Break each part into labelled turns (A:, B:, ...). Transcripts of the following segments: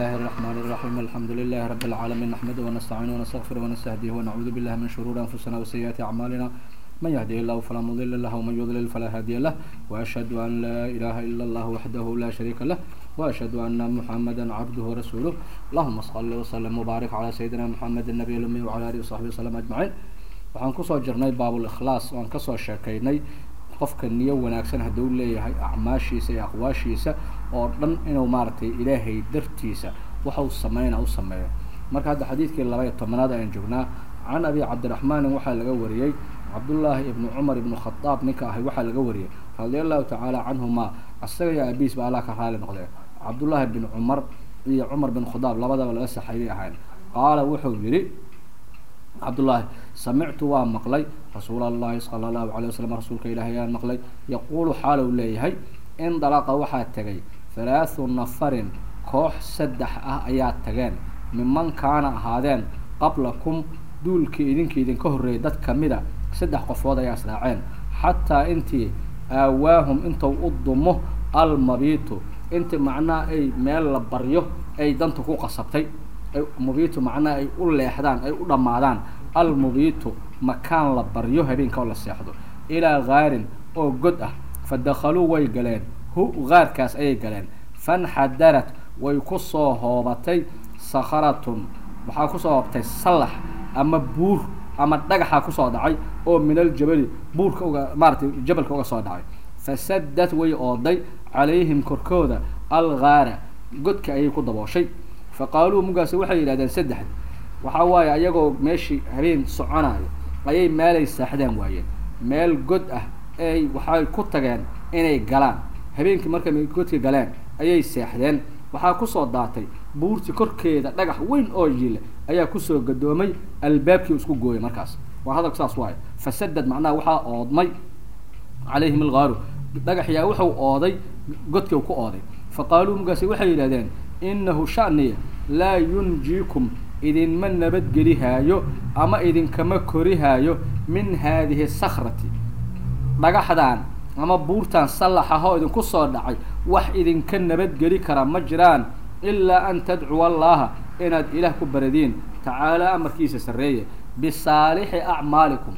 A: الله الرحمن الرحيم الحمد لله رب العالمين نحمده ونستعينه ونستغفره ونستهديه ونعوذ بالله من شرور أنفسنا وسيئات أعمالنا من يهده الله فلا مضل له ومن يضلل فلا هادي له وأشهد أن لا إله إلا الله وحده لا شريك له وأشهد أن محمدا عبده ورسوله اللهم صل وسلم وبارك على سيدنا محمد النبي الأمي وعلى آله وصحبه وسلم أجمعين waxaan kusoo jirnay baabul-ikhlaas waan kasoo sheekaynay qofka niyo wanaagsan hadduu leeyahay acmaashiisa iyo aqwaashiisa oo dhan inuu maaragtay ilaahay dartiisa waxau sameyna u sameeyo marka hadda xadiidkii laba iyo tobanaad ayaan joognaa can abi cabdiraxmaanin waxaa laga wariyey cabdullaahi ibnu cumar ibnu khadaab ninka ahay waxaa laga wariyey radia allahu tacaala canhuma asaga iyo aabiis ba allah ka raali noqdee cabdullaahi bin cumar iyo cumar bin khadaab labadaba laga saxaybay ahayn qaala wuxuu yidhi cabdullaahi samictu waa maqlay rasuul allahi sala allahu alay wasalam rasuulka ilaahay ayaan maqlay yaquulu xaalow leeyahay indalaqa waxaa tegay halaathu nafarin koox saddex ah ayaa tageen miman kaana ahaadeen qablakum duulkii idinkii idinka horreeyay dad kamida saddex qofood ayaa israaceen xataa intii aawaahum intuu u dumo almabiitu intii macnaha ay meel la baryo ay danta ku qasabtay mubiitu macnaha ay u leexdaan ay u dhammaadaan almubiitu makaan la baryo habeenka oo la seexdo ilaa gaarin oo god ah fa dakhaluu way galeen hu gaarkaas ayay galeen fanxadarat way kusoo hoobatay sakharatun waxaa kusoo hoobtay sallax ama buur ama dhagaxaa kusoo dhacay oo min aljabali buurka uga maaratay jabalka uga soo dhacay fasadad way ooday calayhim korkooda algaara godka ayay ku dabooshay faqaaluu mugaasi waxay yidhahdeen saddex waxaa waaye ayagoo meeshii habeen soconayo ayay meelay saaxdaan waayeen meel god ah ay waxay ku tageen inay galaan habeenkii markay godka galeen ayay seexdeen waxaa kusoo daatay buurti korkeeda dhagax weyn oo yiile ayaa kusoo gadoomay albaabkii isku gooyay markaas waa hadalku saas waayo fasadad macnaha waxaa oodmay calayhim algaaru dhagaxyaa wuxuu ooday godkii u ku ooday faqaaluu mugaasi waxay yidhahdeen inahu shaniya laa yunjiikum idinma nabadgelihaayo ama idinkama korihaayo min haadihi sakrati dhagaxdan ama buurtan sallaxahoo idinku soo dhacay wax idinka nabadgeli kara ma jiraan ilaa an tadcuwa allaha inaad ilaah ku baradiin tacaalaa amarkiisa sarreeye bisaalixi acmaalikum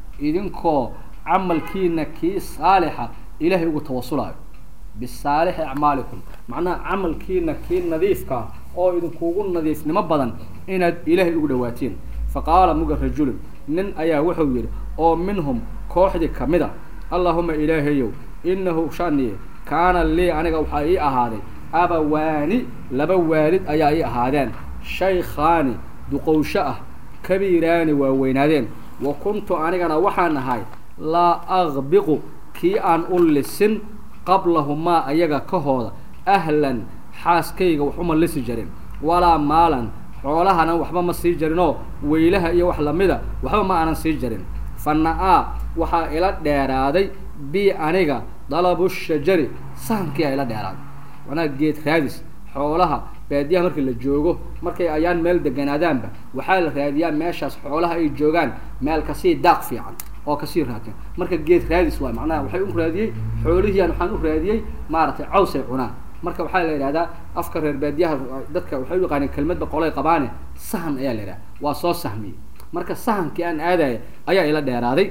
A: idinkoo camalkiina kii saalixa ilaahay ugu tawasulayo bisaalixi acmaalikum macnaha camalkiina kii nadiifkaa oo idinkugu nadiifnimo badan inaad ilaahay ugu dhawaatiin fa qaala muga rajulun nin ayaa wuxuu yidhi oo minhum kooxdii kamid a allahuma ilaahayow inahu shaniye kaana lii aniga waxaa ii ahaaday abawaani laba waalid ayaa ii ahaadeen shaykhaani duqowsho ah kabiiraani waa weynaadeen wa kuntu anigana waxaan ahay laa aqbiqu kii aan u lisin qablahumaa ayaga ka hooda ahlan xaaskayga wax uma lisi jarin walaa maalan xoolahana waxba ma sii jarinoo weylaha iyo wax lamida waxba ma aanan sii jarin fa na-aa waxaa ila dheeraaday bi aniga dalabu shajari sahankiia ila dheeraaday macnaha geed raadis xoolaha baadiyaha markii la joogo markay ayaan meel deganaadaanba waxaa la raadiyaa meeshaas xoolaha ay joogaan meel kasii daaq fiican oo kasii raadsan marka geed raadis waay macnaha waxay u raadiyey xoolihiian waxaan u raadiyey maaragtay caws ay cunaan marka waxaa la yidhahdaa afka reer baadiyaha dadka waxay u yaqaaneen kelmadba qolay qabaane sahan ayaa la yidhaha waa soo sahmiyey marka sahankii aan aadaya ayaa ila dheeraaday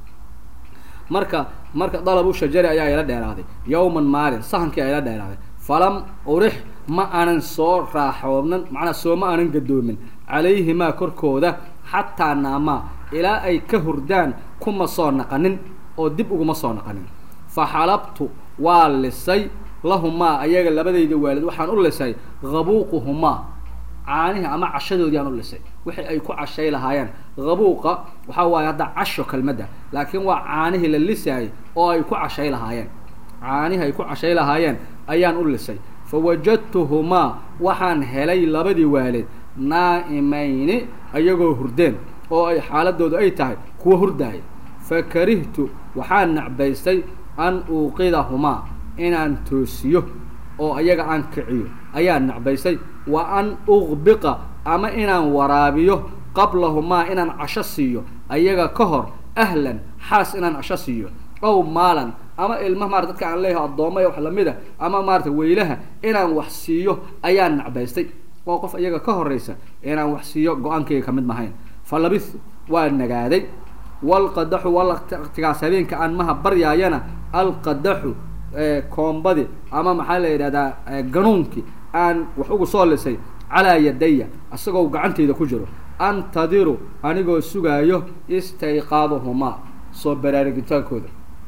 A: marka marka dalabu shajari ayaa ila dheeraaday yawman maalin sahankii ayaa ila dheeraaday falam urix ma aanan soo raaxoobnan macnaa soo ma aanan gadoomin calayhimaa korkooda xataa naamaa ilaa ay ka hurdaan kuma soo naqanin oo dib uguma soo naqanin fa xalabtu waa lisay lahumaa ayaga labadayda waalid waxaan u lisay habuuquhumaa caanihi ama cashadoodii aan u lisay wixii ay ku cashay lahaayeen habuuqa waxaa waaye hadda casho kelmadda laakiin waa caanihii la lisaayay oo ay ku cashay lahaayeen caanihi ay ku cashay lahaayeen ayaan u lisay fa wajadtuhumaa waxaan helay labadii waalid naa'imayni ayagoo hurdeen oo ay xaaladoodu ay tahay kuwa hurdaaya fa karihtu waxaan nacbaystay an uuqidahumaa inaan toosiyo oo ayaga aan kiciyo ayaan nacbaystay wa an uqbiqa ama inaan waraabiyo qablahumaa inaan casho siiyo ayaga ka hor ahlan xaas inaan casho siiyo ow maalan ama ilma maarata dadka aan leeyahay addooma wax lamid a ama maarata weylaha inaan wax siiyo ayaan nacbaystay oo qof iyaga ka horeysa inaan wax siiyo go-aankayga kamid mahayn fa labistu waa nagaaday walqadaxu walaqtigaas habeenka aan maha baryaayana alqadaxu koombadi ama maxaa la yidhahdaa ganuunkii aan wax ugu soo lisay calaa yadaya isagoo gacantayda ku jiro antadiru anigoo sugaayo istayqaaduhumaa soo baraarugitaankooda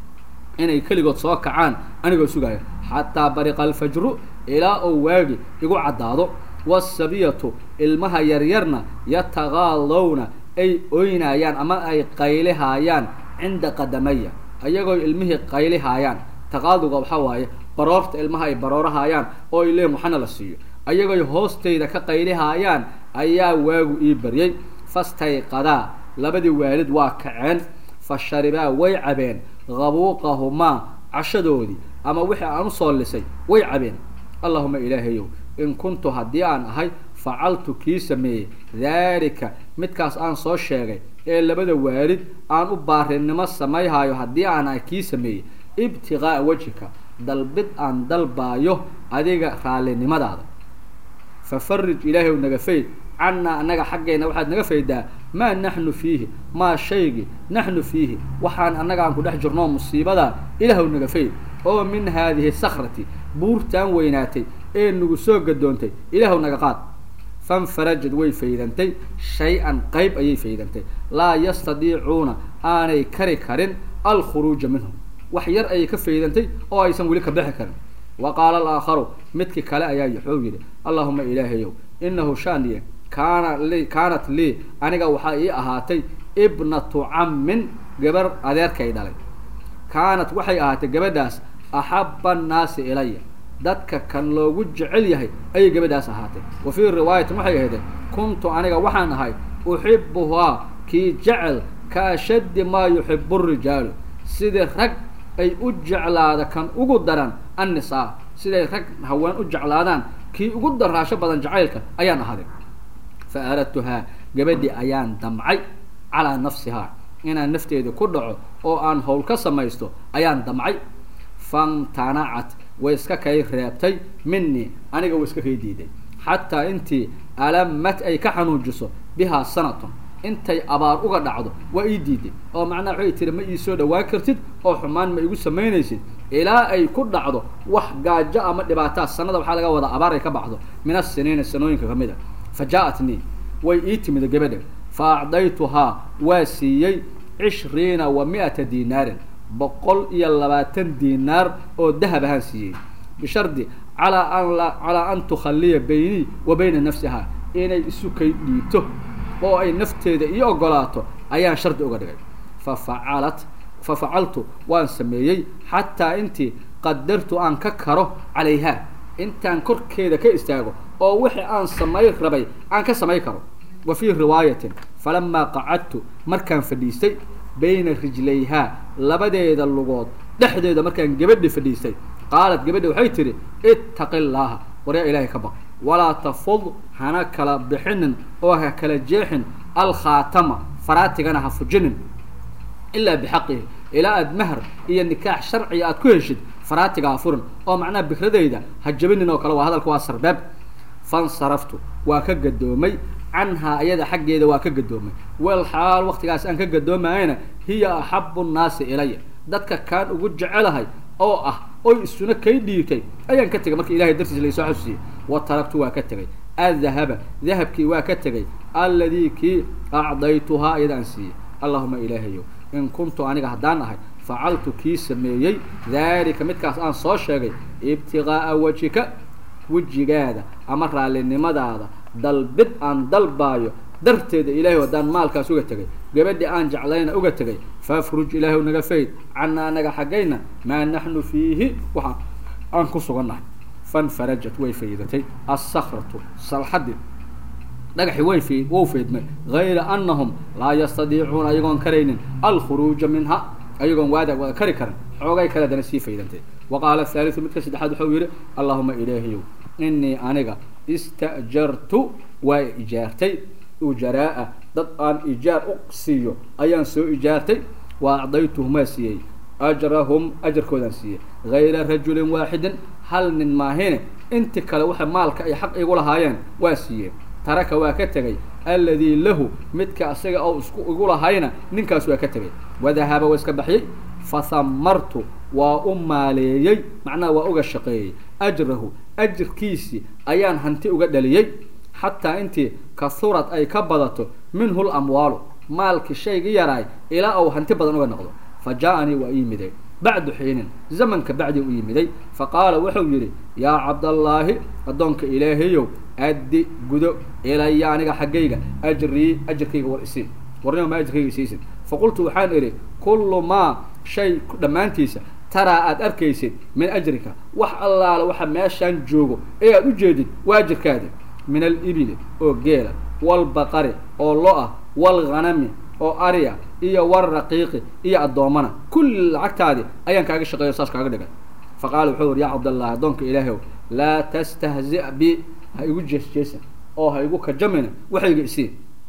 A: inay keligood soo kacaan anigoo sugaayo xataa bariqa alfajru ilaa oo waagi igu caddaado wasabiyatu ilmaha yaryarna yataqaadowna ay oynaayaan ama ay qaylihaayaan cinda qadamaya ayagoo ilmihii qaylihaayaan taqaaduga waxaa waaye baroorta ilmaha ay baroorahayaan oo ay leeyiin waxana la siiyo ayagoy hoostayda ka qaylihaayaan ayaa waagu ii baryay fastayqadaa labadii waalid waa kaceen fa sharibaa way cabeen qabuuqahumaa cashadoodii ama wixii aan usoo lisay way cabeen allahuma ilaahayow in kuntu haddii aan ahay facaltu kii sameeyey daalika midkaas aan soo sheegay ee labada waalid aan u baarinimo samayhayo haddii aan ahay kii sameeyey ibtiqaa'a wejhika dalbid aan dalbaayo adiga raallinimadaada fa farij ilaahay naga fayd cannaa annaga xaggeenna waxaad naga faydaa maa naxnu fiihi maa shaygii naxnu fiihi waxaan annaga aan ku dhex jirnoo musiibadaa ilaahw naga fayd oo min haadihi sakrati buurtaan weynaatay ee nagu soo gadoontay ilaahw naga qaad fanfarajad way faydantay shay-an qayb ayay faydantay laa yastadiicuuna aanay kari karin alkhuruuja minhum wax yar ayay ka faydantay oo aysan weli ka bixi karin wa qaala alaakharu midkii kale ayaa wuxuu yidhi allahuma ilaahayow inahu shaaniye kaana li kaanat lii aniga waxaa ii ahaatay ibnatu cammin gabar adeerkay dhalay kaanat waxay ahaatay gabadhaas axaba annaasi ilaya dadka kan loogu jecel yahay ayay gabadhaas ahaatay wa fii riwaayatin waxay ahaydeen kuntu aniga waxaan ahay uxibuhaa kii jecel ka ashaddi maa yuxibu rijaalu sidii rag ay u jeclaada kan ugu daran annisaa siday rag haween u jeclaadaan kii ugu daraasho badan jacaylka ayaan ahaday fa aradtuhaa gabadhii ayaan damcay calaa nafsihaa inaan nafteeda ku dhaco oo aan howl ka samaysto ayaan damcay famtanacat way iska kay reebtay minii aniga way iska kay diiday xataa intii alamat ay ka xanuujiso bihaa sanatun intay abaar uga dhacdo waa ii diiday oo macnaha waxay tiri ma ii soo dhawaan kartid oo xumaan ma igu samaynaysid ilaa ay ku dhacdo wax gaajo ama dhibaataa sanada waxaa laga wadaa abaar ay ka baxdo min asiniina sanooyinka kamid a fa jaa-atnii way ii timid gabadha fa acdaytuhaa waa siiyey cishriina wa mi-ata dinaarin boqol iyo labaatan dinaar oo dahab ahaan siiyey bishardi calaa an la calaa an tukhaliya baynii wa bayna nafsihaa inay isu kay dhiibto oo ay nafteeda ii ogolaato ayaan shardi uga dhigay fa facalat fa facaltu waan sameeyey xataa intii qadartu aan ka karo calayhaa intaan korkeeda ka istaago oo wixii aan samay rabay aan ka samay karo wa fii riwaayatin falamaa qacadtu markaan fadhiistay bayna rijlayhaa labadeeda lugood dhexdeeda markaan gabadhi fadhiistay qaalat gabadhi waxay tidhi ittaqi llaaha waryaa ilaahay ka baq walaa tafud hana kala bixinin oo ha kala jeexin alkhaatama faraatigana ha fujinin ilaa bixaqihi ilaa aad mahar iyo nikaax sharciga aad ku heshid faraatiga ha furin oo macnaha bikradayda ha jabinin oo kale waa hadalka waa sarbeeb fansaraftu waa ka gadoomay canhaa iyada xaggeeda waa ka gadoomay wal xaal waktigaas aan ka gadoomayana hiya axabu nnaasi ilaya dadka kaan ugu jecelahay oo ah oy isuna kay dhiirtay ayaan ka tegay marka ilahay dartiis laysoo xasuusiyey wa taragtu waa ka tegay adahaba dahabkii waa ka tegay alladii kii acdaytuhaa iyada aan siiyey allahuma ilaahayo in kuntu aniga haddaan ahay facaltu kii sameeyey daalika midkaas aan soo sheegay ibtiqaa'a wejika wejigaada ama raallinimadaada dalbid aan dalbaayo darteeda ilahay haddaan maalkaas uga tegay gabadhi aan jeclayna uga tegay faafruj ilaahay naga fayd cana anaga xaggayna maa naxnu fiihi waxa aan ku sugannahay fanfarajat way faydatay assakratu salxadii dhagaxi way fayd wou faydmay gayra anahum laa yastadiicuuna ayagoon karaynin alkhuruuja minha ayagoon waada wada kari karin xoogay kale dana sii faydantay wa qaala haaliu midka saddexaad waxau yihi allahuma ilaahiyow inii aniga istajartu waa ijaartay ujaraa-a dad aan ijaar u siiyo ayaan soo ijaartay wa acdaytuhum waa siiyey ajrahum ajarkoodaan siiyey gayra rajulin waaxidin hal nin maahine inti kale waxa maalka ay xaq igu lahaayeen waa siiyeen taraka waa ka tegay alladii lahu midka asaga oo isku igu lahayna ninkaas waa ka tegay wadahaba waa iska baxyey fahamartu waa u maaleeyey macnaha waa uga shaqeeyey ajrahu ajirkiisii ayaan hanti uga dhaliyey xataa intii kahurad ay ka badato minhu lamwaalu maalkii shaygii yaraay ilaa uu hanti badan uga noqdo fa jaa-anii waa iyimiday bacdu xiinin zamanka bacdii u yimiday faqaala wuxuu yidhi yaa cabdallaahi addoonka ilaahayow addi gudo ilaya aniga xaggayga ajrii ajirkayga war isiin warnima ma ajirkayga isiisid faqultu waxaan idhi kullu maa shay dhammaantiisa taraa aada arkaysid min ajrika wax allaala waxa meeshaan joogo ee aada u jeedid waa ajirkaadi min alibili oo geela walbaqari oo lo-ah walghanami oo ariya iyo walraqiiqi iyo addoommana kulli lacagtaadi ayaan kaaga shaqeeyo saas kaaga dhigay fa qaala wuxuu yidhi yaa cabdallah addoonka ilaahow laa tastahzi' bi ha igu jeesjeesan oo ha igu kajamina waxayga isiin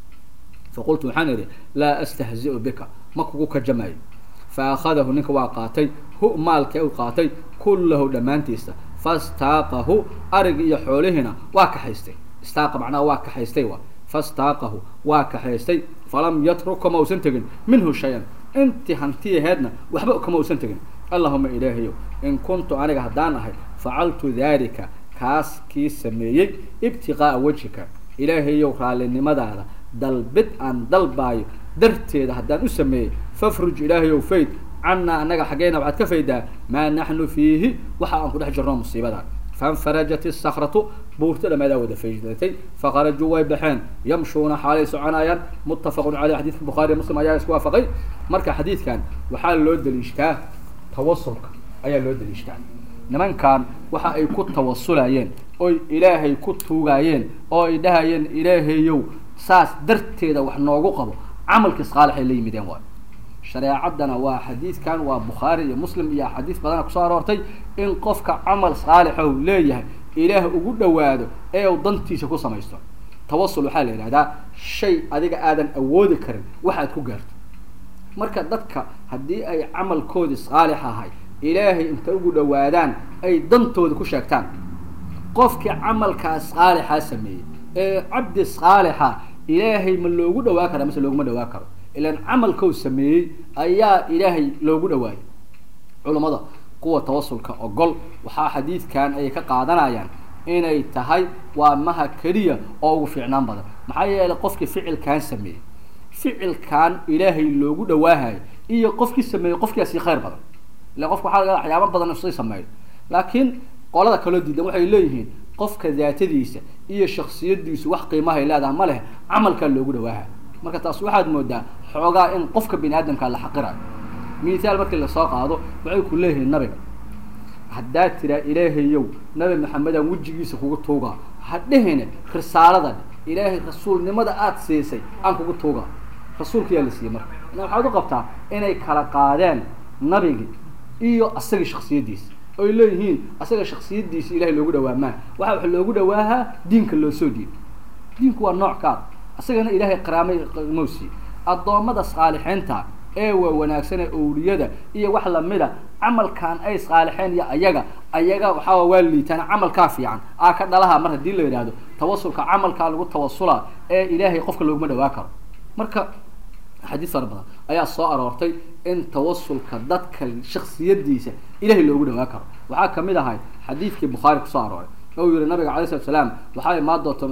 A: faqultu waxaan idhi laa astahzi'u bika ma kugu kajamayo fa akhadahu ninka waa qaatay hu maalkii u qaatay kullahu dhammaantiisa fastaaqahu arigi iyo xoolihiina waa kaxaystay istaaqa macnaha waa kaxaystay wa fastaaqahu waa kaxaystay falam yatruk kama usan tegin minhu shay-an intii hantiyaheedna waxba kama usan tegin allahuma ilaahayow in kuntu aniga haddaan ahay facaltu daalika kaas kii sameeyey ibtiqaa'a wejhika ilaahayow raallinimadaada dalbid aan dalbaayo darteeda haddaan u sameeyey fafruj ilaahayow fayd cannaa annaga xaggeyna waxaad ka faydaa maa naxnu fiihi waxa aan ku dhex jirno musiibada fainfarajat isakratu buurta dhamaadaa wada faydatay fakharajuu way baxeen yamshuuna xaalay soconayaan muttafaqun caleyh xadidka bukhaariy muslim ayaa isku waafaqay marka xadiidkan waxaa loo daliishtaa tawasulka ayaa loo daliishtaa nimankan waxa ay ku tawasulayeen oy ilaahay ku tuugaayeen oo ay dhahayeen ilaahayow saas darteeda wax noogu qabo camalkii saalixay la yimideen waay shareecaddana waa xadiidkan waa bukhaari iyo muslim iyo axaadiis badana kusoo aroortay in qofka camal saalixo leeyahay ilaah ugu dhawaado ee uu dantiisa ku samaysto tawasul waxaa la yidhahdaa shay adiga aadan awoodi karin waxaad ku gaarto marka dadka haddii ay camalkoodii saalix ahay ilaahay inta ugu dhawaadaan ay dantooda ku sheegtaan qofkii camalkaas saalixaa sameeyey ee cabdi saalixa ilaahay ma loogu dhawaa karaa mase looguma dhawaa karo ilan camalkou sameeyey ayaa ilaahay loogu dhawaayay culummada kuwa tawasulka ogol waxaa xadiidkan ay ka qaadanayaan inay tahay waa maha keliya oo ugu fiicnaan badan maxaa yeelay qofkii ficilkan sameeyey ficilkan ilaahay loogu dhawaahayo iyo qofkii sameeyey qofkiasi khayr badan ila qofka waxaa laga waxyaaba badan isay sameeyo laakiin qolada kaloo diidan waxay leeyihiin qofka daatadiisa iyo shaksiyadiisu wax qiimahay leedahay ma leh camalkaa loogu dhawaahayo marka taas waxaad moodaa xoogaa in qofka bini aadamkaa la xaqirayo mithaal markii lasoo qaado waxay ku leeyihiin nabiga haddaad tiraa ilaahayow nabi maxamedaan wejigiisa kugu tuugaa ha dhehine risaalada ilaahay rasuulnimada aada siisay aan kugu tuugaa rasuulka yaa la siiyey marka waxaad u qabtaa inay kala qaadeen nabigi iyo asagii shaksiyadiisa oy leeyihiin asaga shaksiyadiisa ilahay loogu dhawaamaa waxa wax loogu dhawaahaa diinka loo soo dhiibo diinku waa nooc kaad asagana ilaahay qaraamay mowsi addoommada saalixiinta ee waa wanaagsanee owliyada iyo wax lamida camalkan ay saalixeen iyo ayaga ayaga waxaa waa liitaan camalkaa fiican aa ka dhalaha mar haddii la yidhaahdo tawasulka camalkaa lagu tawasulaa ee ilaahay qofka looguma dhawaa karo marka xadiis fara badan ayaa soo aroortay in tawasulka dadka shaksiyadiisa ilahay loogu dhawaa karo waxaa kamid ahay xadiidkii bukhaari kusoo arooray ou yihi nabiga alay slat slaam waxaa imaan doonta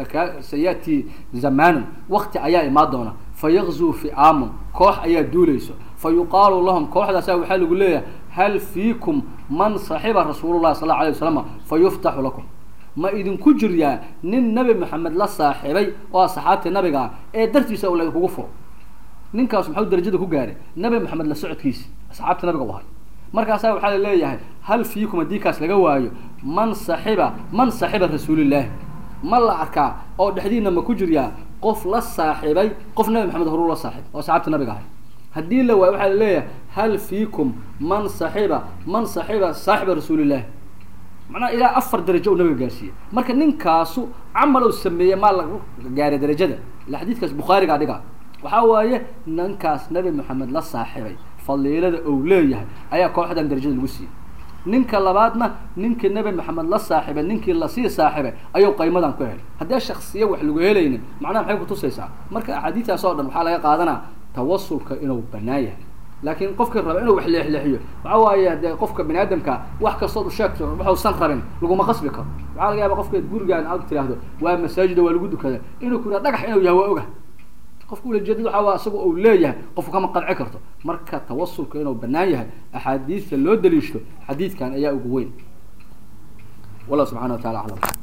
A: sayati zamanun wakti ayaa imaan doona fayaqzuu fi'aamun koox ayaa duulayso fa yuqaalu lahum kooxdaasa waxaa lagu leeyahay hal fiikum man saxiba rasuulullahi sal alla alay wasalam fa yuftaxu lakum ma idinku jiryaa nin nabi maxamed la saaxiibay oo asxaabtii nabiga ah ee dartiisa uu laydinkugu furo ninkaas maxuu darajada ku gaaray nabi maxamed la socodkiisa asxaabtii nabiga u ahay markaasaa waxaa la leeyahay hal fiikum haddii kaas laga waayo man saxiba man saxiba rasuulillaahi ma la arkaa oo dhexdiina ma ku jiryaa qof la saaxiibay qof nabi maxamed horuu la saaxiib oo asxaabtii nabiga ahay haddii la waayo waxaa la leeyahay hal fiikum man saxiba man saxiba saaxiba rasuulillaahi macnaha ilaa afar darajo uu nabiga gaarsiiyey marka ninkaasu camal uu sameeyey maa lagu gaaray darajada ila xadiidkaas bukhaarigaa dhiga waxaa waaye ninkaas nabi maxamed la saaxiibay faliilada ou leeyahay ayaa kooxdan darajada lagu siiyey ninka labaadna ninkii nebi maxamed la saaxiibay ninkii lasii saaxiibay ayuu qaymadan ku helay haddee shaksiya wax lagu helaynin macnaha maxay kutusaysaa marka axaadiistaas oo dhan waxaa laga qaadanaa tawasulka inuu banaan yahay laakiin qofkii raba inuu wax leexleexiyo waxa waaye dee qofka bani aadamka wax kastood u sheegto waxuusan rabin laguma qasbi karo waxaa laga yaaba qofka gurigaan aad tiraahdo waa masaajida waa lagu dukada inuu ku yidhah dhagax inuu yahay waa oga qofka ulajeedada waxa waa isaga uu leeyahay qofku kama qanci karto marka tawasulka inuu banaan yahay axaadiista loo daliishto xadiidkan ayaa ugu weyn wallahu subxana wa tacala aclam